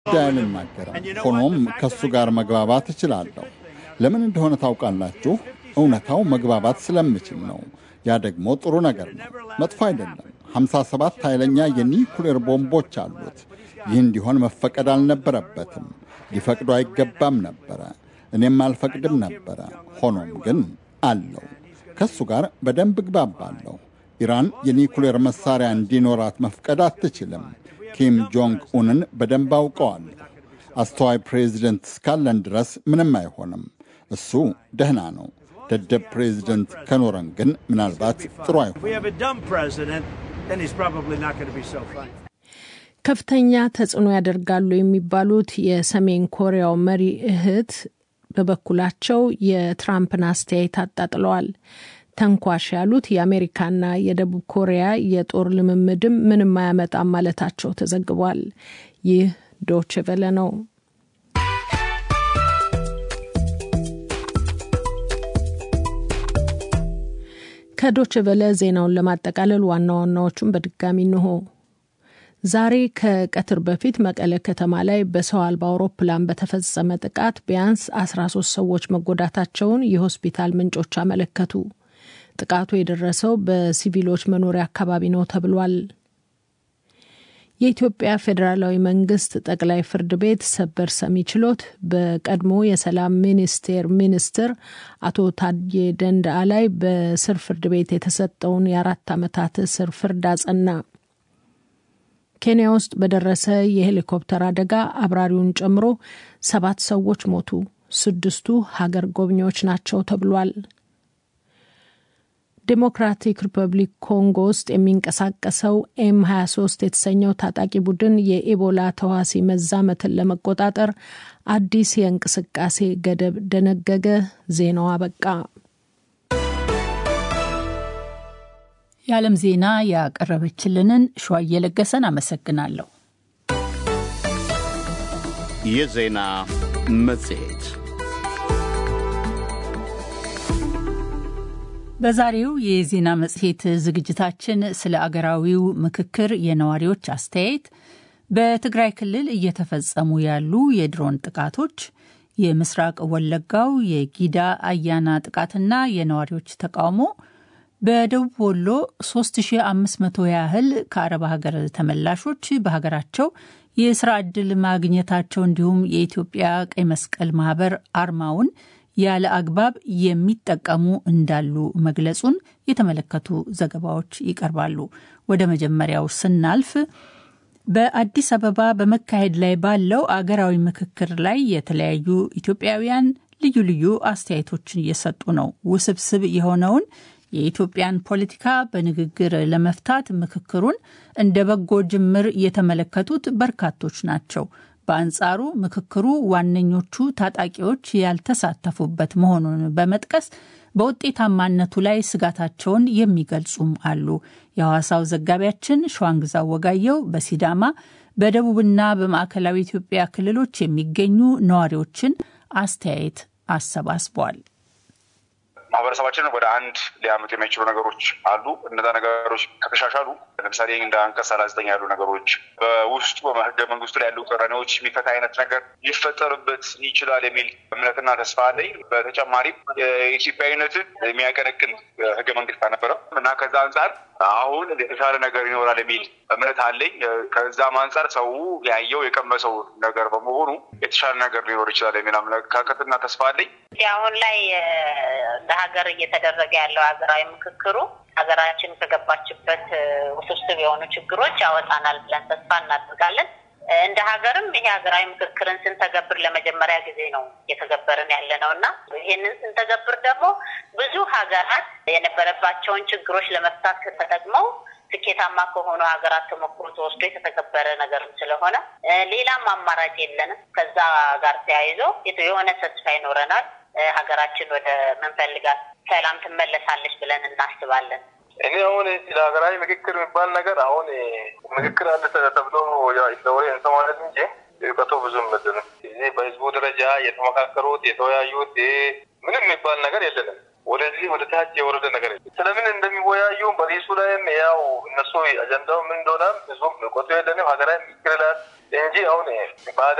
ጉዳይ አልናገርም። ሆኖም ከእሱ ጋር መግባባት እችላለሁ። ለምን እንደሆነ ታውቃላችሁ? እውነታው መግባባት ስለምችል ነው። ያ ደግሞ ጥሩ ነገር ነው፣ መጥፎ አይደለም። 57 ኃይለኛ የኒኩሌር ቦምቦች አሉት። ይህ እንዲሆን መፈቀድ አልነበረበትም። ሊፈቅዱ አይገባም ነበረ። እኔም አልፈቅድም ነበረ። ሆኖም ግን አለው። ከእሱ ጋር በደንብ እግባባለሁ። ኢራን የኒኩሌር መሳሪያ እንዲኖራት መፍቀድ አትችልም። ኪም ጆንግ ኡንን በደንብ አውቀዋለሁ። አስተዋይ ፕሬዚደንት እስካለን ድረስ ምንም አይሆንም። እሱ ደህና ነው። ደደብ ፕሬዚደንት ከኖረን ግን ምናልባት ጥሩ አይሆንም። ከፍተኛ ተጽዕኖ ያደርጋሉ የሚባሉት የሰሜን ኮሪያው መሪ እህት በበኩላቸው የትራምፕን አስተያየት አጣጥለዋል። ተንኳሽ ያሉት የአሜሪካና የደቡብ ኮሪያ የጦር ልምምድም ምንም አያመጣም ማለታቸው ተዘግቧል። ይህ ዶች ቨለ ነው። ከዶች ቨለ ዜናውን ለማጠቃለል ዋና ዋናዎቹን በድጋሚ እንሆ። ዛሬ ከቀትር በፊት መቀለ ከተማ ላይ በሰው አልባ አውሮፕላን በተፈጸመ ጥቃት ቢያንስ 13 ሰዎች መጎዳታቸውን የሆስፒታል ምንጮች አመለከቱ። ጥቃቱ የደረሰው በሲቪሎች መኖሪያ አካባቢ ነው ተብሏል። የኢትዮጵያ ፌዴራላዊ መንግስት ጠቅላይ ፍርድ ቤት ሰበር ሰሚ ችሎት በቀድሞ የሰላም ሚኒስቴር ሚኒስትር አቶ ታዬ ደንደአ ላይ በስር ፍርድ ቤት የተሰጠውን የአራት ዓመታት እስር ፍርድ አጸና። ኬንያ ውስጥ በደረሰ የሄሊኮፕተር አደጋ አብራሪውን ጨምሮ ሰባት ሰዎች ሞቱ። ስድስቱ ሀገር ጎብኚዎች ናቸው ተብሏል። ዴሞክራቲክ ሪፐብሊክ ኮንጎ ውስጥ የሚንቀሳቀሰው ኤም 23 የተሰኘው ታጣቂ ቡድን የኢቦላ ተዋሲ መዛመትን ለመቆጣጠር አዲስ የእንቅስቃሴ ገደብ ደነገገ። ዜናው አበቃ። የዓለም ዜና ያቀረበችልንን ሸዋ እየለገሰን አመሰግናለሁ። የዜና መጽሔት በዛሬው የዜና መጽሔት ዝግጅታችን ስለ አገራዊው ምክክር የነዋሪዎች አስተያየት፣ በትግራይ ክልል እየተፈጸሙ ያሉ የድሮን ጥቃቶች፣ የምስራቅ ወለጋው የጊዳ አያና ጥቃትና የነዋሪዎች ተቃውሞ፣ በደቡብ ወሎ 3500 ያህል ከአረብ ሀገር ተመላሾች በሀገራቸው የስራ ዕድል ማግኘታቸው እንዲሁም የኢትዮጵያ ቀይ መስቀል ማህበር አርማውን ያለ አግባብ የሚጠቀሙ እንዳሉ መግለጹን የተመለከቱ ዘገባዎች ይቀርባሉ። ወደ መጀመሪያው ስናልፍ በአዲስ አበባ በመካሄድ ላይ ባለው አገራዊ ምክክር ላይ የተለያዩ ኢትዮጵያውያን ልዩ ልዩ አስተያየቶችን እየሰጡ ነው። ውስብስብ የሆነውን የኢትዮጵያን ፖለቲካ በንግግር ለመፍታት ምክክሩን እንደ በጎ ጅምር የተመለከቱት በርካቶች ናቸው። በአንጻሩ ምክክሩ ዋነኞቹ ታጣቂዎች ያልተሳተፉበት መሆኑን በመጥቀስ በውጤታማነቱ ላይ ስጋታቸውን የሚገልጹም አሉ። የሐዋሳው ዘጋቢያችን ሸዋንግዛው ወጋየው በሲዳማ በደቡብና በማዕከላዊ ኢትዮጵያ ክልሎች የሚገኙ ነዋሪዎችን አስተያየት አሰባስቧል። ማህበረሰባችንን ወደ አንድ ሊያመጡ የሚችሉ ነገሮች አሉ። እነዛ ነገሮች ከተሻሻሉ ለምሳሌ እንደ አንቀጽ ሰላሳ ዘጠኝ ያሉ ነገሮች በውስጡ በህገ መንግስቱ ላይ ያሉ ቅራኔዎች የሚፈታ አይነት ነገር ሊፈጠርበት ይችላል የሚል እምነትና ተስፋ አለኝ። በተጨማሪም የኢትዮጵያዊነትን የሚያቀነቅን ህገ መንግስት አልነበረም እና ከዛ አንጻር አሁን የተሻለ ነገር ይኖራል የሚል እምነት አለኝ። ከዛም አንጻር ሰው ያየው የቀመሰው ነገር በመሆኑ የተሻለ ነገር ሊኖር ይችላል የሚል አመለካከትና ተስፋ አለኝ። አሁን ላይ ለሀገር እየተደረገ ያለው ሀገራዊ ምክክሩ ሀገራችን ከገባችበት ውስብስብ የሆኑ ችግሮች ያወጣናል ብለን ተስፋ እናደርጋለን። እንደ ሀገርም ይሄ ሀገራዊ ምክክርን ስንተገብር ለመጀመሪያ ጊዜ ነው እየተገበርን ያለ ነው እና ይህንን ስንተገብር ደግሞ ብዙ ሀገራት የነበረባቸውን ችግሮች ለመፍታት ተጠቅመው ስኬታማ ከሆኑ ሀገራት ተሞክሮ ተወስዶ የተተገበረ ነገርም ስለሆነ ሌላም አማራጭ የለንም። ከዛ ጋር ተያይዞ የሆነ ተስፋ ይኖረናል። ሀገራችን ወደ ምንፈልጋት ሰላም ትመለሳለች ብለን እናስባለን። እኔ አሁን ስለ ሀገራዊ ምክክር የሚባል ነገር አሁን ምክክር አለ ተብሎ ወሬ እንሰማለን እንጂ እውቀቱ ብዙም ምድንም እዚህ በህዝቡ ደረጃ የተመካከሩት የተወያዩት ምንም የሚባል ነገር የለንም። ወደዚህ ወደ ታች የወረደ ነገር ስለምን እንደሚወያዩ በሪሱ ላይም ያው እነሱ አጀንዳው ምን እንደሆነ ብዙም እውቀቱ የለንም። ሀገራዊ ምክክር ይላል እንጂ አሁን በሀገር